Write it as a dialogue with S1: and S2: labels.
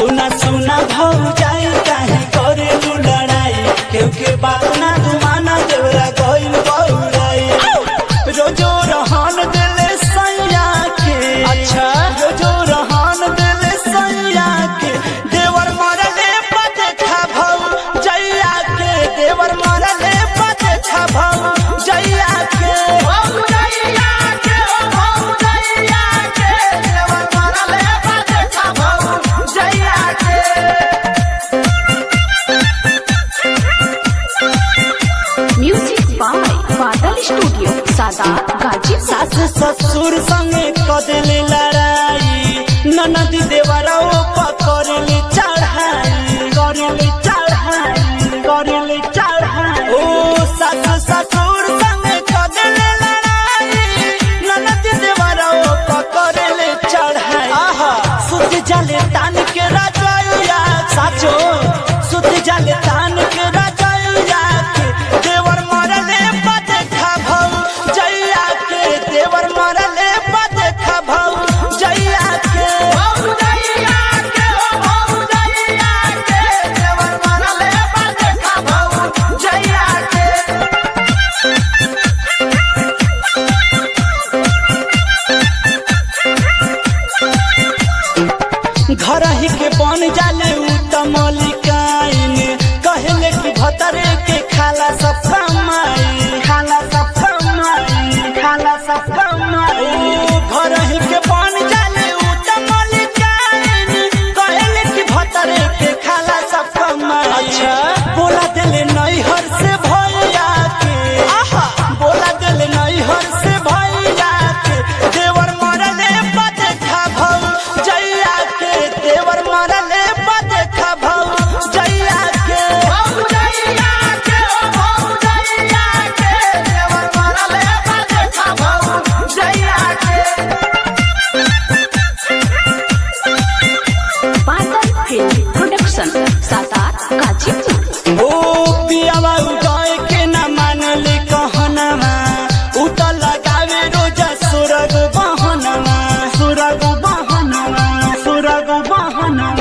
S1: सुना सुना भौजाई काहे करेलू लड़ाई केहू के बात ना तू माना देवरा गइल बउराई रोजो रहन दिले सैया के
S2: अच्छा।
S1: रोजो रहन दिले सैया के देवर मरले पते खा भौ जैया के देवर मरले पते खा भौ जैया के
S3: music by Badal studio Sadat Ghazipur
S1: सास ससुर संगे कदले लड़ाई ननद देवरा पकड़ले चढ़ाई करले चढ़ाई करले चढ़ाई ओ सास ससुर संगे कदले लड़ाई ननद देवरा पकड़ले चढ़ाई आहा सुत जाले तान के राजया साचो सुत जाले तान के राजया के देवर मरले पते खा भौ जैया के देवर मरले पते खा भौ जैया के जैया के घर ही के बन जाले उ त मलिकाइन कहले कि भतरे के खाला सब कमाई खाला सब कमाई खाला सब कमाई घर ही के बन जाले उ त मलिकाइन कहले कि भतरे के खाला सब कमाई
S2: अच्छा।
S1: बोला देले नैहर से भैया के आहा बोला देले नैहर से भैया के देवर मरले पते खा भौ जैया के देवर मरले पते खा भौ जैया के जैया के
S3: बादल फिल्म प्रोडक्शन सादात गाजीपुर
S1: ओ पियावा उदय के न मानले कहनमा उ त लगावे रोजा सुरग बहनमा सुरग बहनमा सुरग बहनमा